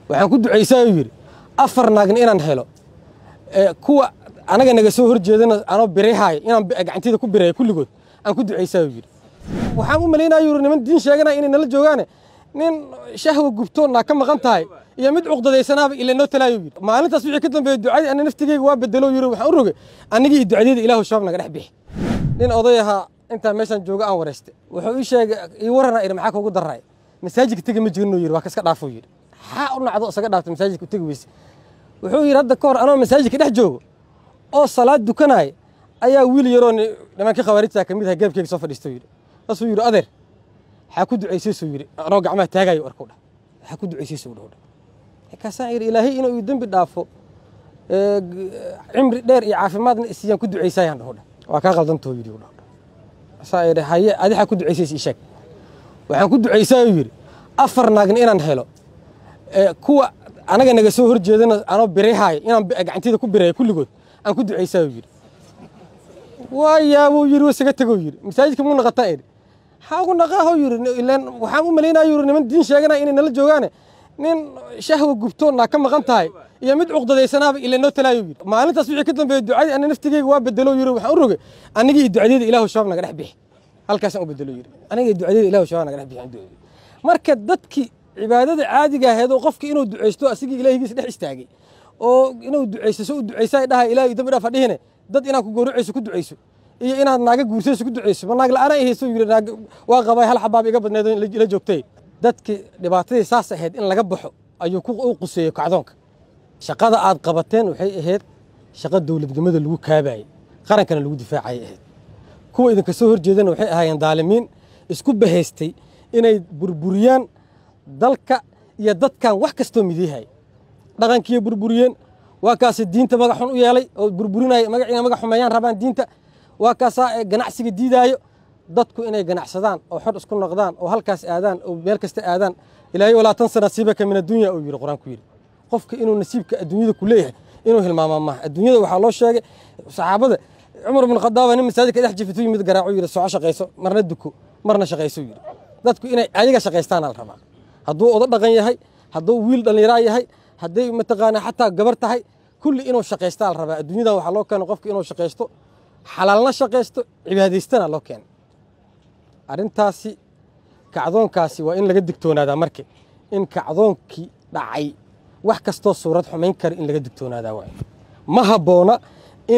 waxaan ku ducaysaa uu yidhi afar naagna inaan helo kuwa anaga naga soo horjeedana anoo birayhaaya inaan gacantayda ku bireeyo kulligood aan ku ducaysaa uu yidhi waxaan u malaynaya yuri niman diin sheeganaya inay nala joogaane nin shahwa gubtoo naa ka maqan tahay iyo mid cuqdadeysanaaba ila noo talaayo yidhi maalintaas wixii ka dambeeyey ducadii ana naftigeyga waa bedelo yiri waxaan u rogay anigii iyo ducadeeda ilaahu shabaab naga dhex bixi nin oday ahaa intaa meeshaan jooga aan wareystay wuxuu ii sheegay ii warana idhi maxaa kuugu daray masaajidka tegi ma jirino yidhi waa ka iska dhaafo yidhi maxaa u nacdo isaga dhaafta masaajidka u tegi weyse wuxuu yidhi hadda ka hor anoo masaajidka dhex joogo oo salaad dukanaya ayaa wiil yaroo nimankii khawaarijta ka mid aha geebkeyga soo fadhiisto yidhi saasuu yidhi adeer maxaa ku ducaysaysuu yidhi anoo gacmaha taagayo arku dhah maxaa ku ducaysaysu dhah markaasaan yidhi ilaahay inuu ii dembi dhaafo cimri dheer iyo caafimaadna isiiyaan ku ducaysayaan dhaho dhah waa kaa qaldantoo yidhi dhah saa yidhi haye adixaa ku ducaysaysa ii sheeg waxaan ku ducaysaa uu yidhi afar naagna inaan helo kuwa anaga naga soo horjeedana anoo birayhaaya inaan gacantayda ku bireeyo kulligood aan ku ducaysaa uu yidhi waayaa buu yidhi wasaga tegou yidhi masaajidka muu naqataa idhi maxaa ugu naqaaho yidhi ilaan waxaan u malaynaya yidhi niman diin sheeganaya inay nala joogaane nin shahwa gubtoo naa ka maqan tahay iyo mid cuqdadeysanaaba ila noo talaayo yidhi maalintaas wixii ka dambeeyey ducadii ana naftigeyga waa bedelo yidhi waxaan u rogay anigii iyo ducadeeda ilaahu shabaab naga dhex bixi halkaasaan u bedelo yidhi aniga iyo ducadeeda ilaahu shabaab naga dhex bixi marka dadkii cibaadada caadiga ahayd oo qofki inuu ducaysto asigii ilaahigiisa dhex istaagay oo inuu ducaysto so u ducaysaa dhaha ilaahay dambi dhaaf dhihine dad inaad ku gowracayso ku ducayso iyo inaad naaga guursayso ku ducayso ma naag la'aana hayso yidhi naag waa qabay hal xabaab iga badneed ila joogtay dadkii dhibaatadii saas ahayd in laga baxo ayuu u quseeyey kacdoonka shaqada aad qabateen waxay ahayd shaqo dowladnimada lagu kaabayey qarankana lagu difaacayay ahayd kuwa idinka soo horjeedana waxay ahaayeen daalimiin isku bahaystay inay burburiyaan dalka iyo dadkan wax kastoo midiyahay dhaqankiiyo burburiyeen waa kaasi diinta magac xun u yeelay oo burburinaya magaciina magac xumeeyaan rabaan diinta waa kaasaa ganacsiga diidaayo dadku inay ganacsadaan oo xor isku noqdaan oo halkaas aadaan oo meel kasta aadaan ilaahay walaa tansa nasiibaka min addunya uu yidhi qur-aanku yidhi qofka inuu nasiibka adduunyada ku leeyahay inuu hilmaamaa maaha adduunyada waxaa loo sheegay saxaabada cumar bin khadaaba nin masaajidka dhex jifitu yimid garaacu yidhi soco shaqayso marna duko marna shaqayso yidhi dadku inay ayaga shaqaystaana la rabaa hadduu odo dhaqan yahay hadduu wiil dhallinyaraa yahay hadday mataqaanaa xataa gabar tahay kulli inuu shaqaystaa la rabaa adduunyadan waxaa loo keena qofka inuu shaqaysto xalaalna shaqaysto cibaadaystana loo keena arrintaasi kacdoonkaasi waa in laga digtoonaadaa marka in kacdoonkii dhacay wax kastoo suurad xumayn kara in laga digtoonaadaa waay ma habboona in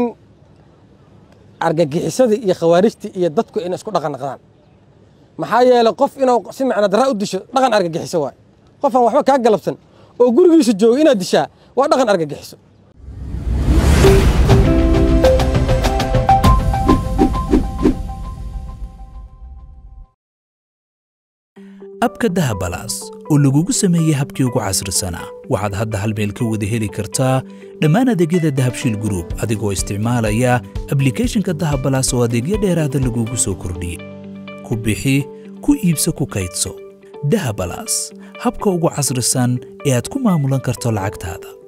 argagixisadii iyo khawaarijtii iyo dadku inay isku dhaqan naqdaan maxaa yeelay qof inuu si macna daraa u disho dhaqan argagixiso waay qofaan waxba kaa galabsan oo gurigiisa jooga inaad dishaa waa dhaqan argagixiso abka dahabalaas oo lagugu sameeyey habkii ugu casrisanaa waxaad hadda hal meel ka wada heli kartaa dhammaan adeegyada dahabshiil gruub adigoo isticmaalaya ablikeeshinka dahabalaas oo adeegyo dheeraada lagugu soo kordhiyey ku bixi ku iibso ku kaydso dahabalaas habka ugu casrisan ee aad ku maamulan karto lacagtaada